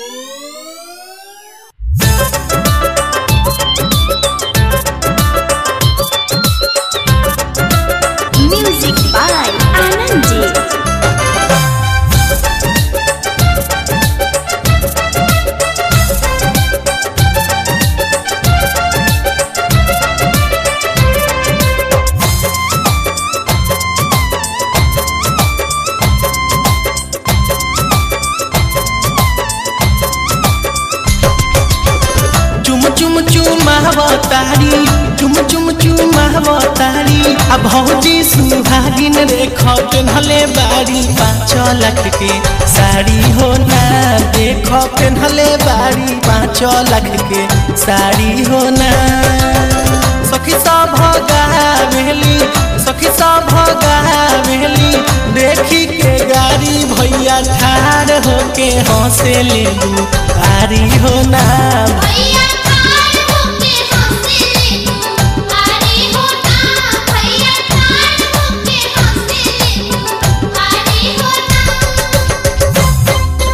Music by Anandi. चुम चुम चुमावतारी चुम चुम चुमावतारी आ भौजी सुहागिन रेख पेन्हले बारी पाँच लाख के साड़ी हो ना देख पेन्हले बारी पाँच लाख के साड़ी हो ना सखी सब गावेली सखी सब गावेली देखी के गाड़ी भैया ठाड़ होके हंसे ले आरी हो ना भैया ठाड़ होके हंसे ले तू आरी हो ना भैया ठाड़ होके हंसे ले तू आरी हो ना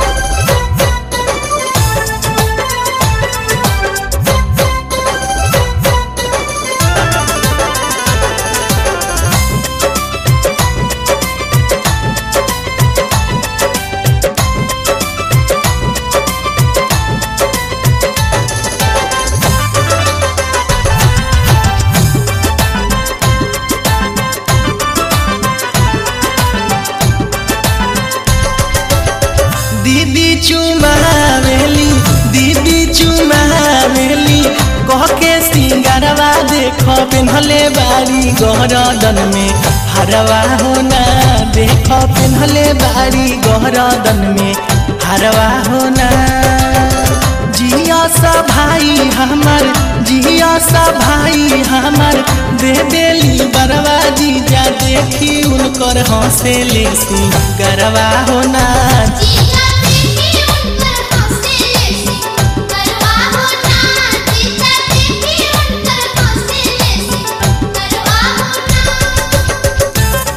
दीदी चुमावेली दीदी चुमावेली कह के सिंगारवा देख पेन्हले बारी गहरदन में हरवा होना देख पेन्हले बारी गहरदन में हरवा होना जिया सा भाई हमर जिया सा भाई हमर दे देली बरवा जीजा देखी उनकर हंसे ले सी गरवा होना जीजा देखी उनकर हंसे ले सी करवा हो ना जीजा देखी उनकर हंसे ले सी करवा हो ना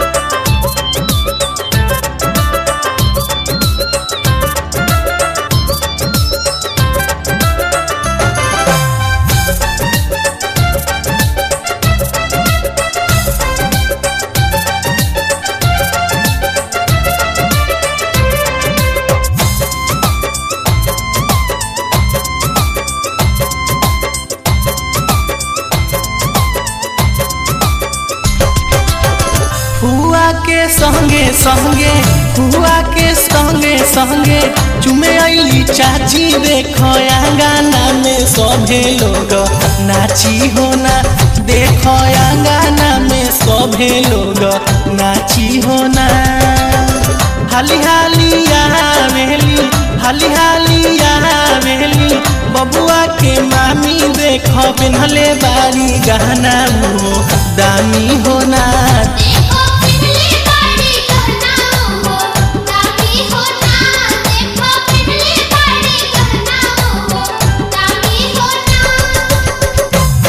हुआ के संगे संगे हुआ के संगे संगे चुमे अली चाची देखो आंगना में सभे लोग नाची होना देखो आंगना में सभे लोग नाची होना हाली हाली आवेली हाली हाली आवेली बबुआ के मामी देखो पिन्हले बारी गहना मुहो दामी होना देखो पिघले बाड़ी कहना हो दामी हो ना देखो पिघले बाड़ी कहना हो दामी हो ना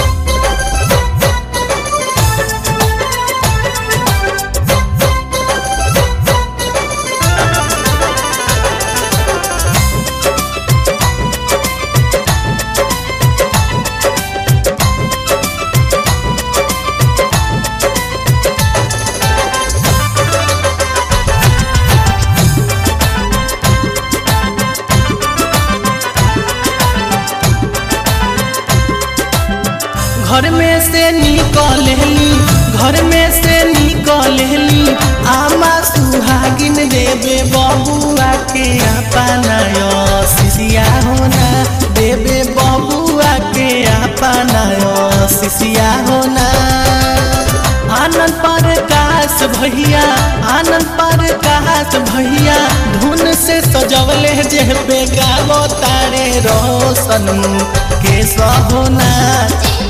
घर में से निकलली घर में से निकलली आमा सुहागिन देवे बबुआ के अपना शिशिया होना देवे बबुआ के अपना शिशिया होना आनंद प्रकाश भैया आनंद प्रकाश भैया धुन से सजवले जे बेगावो तारे रोशन के होना जिंगा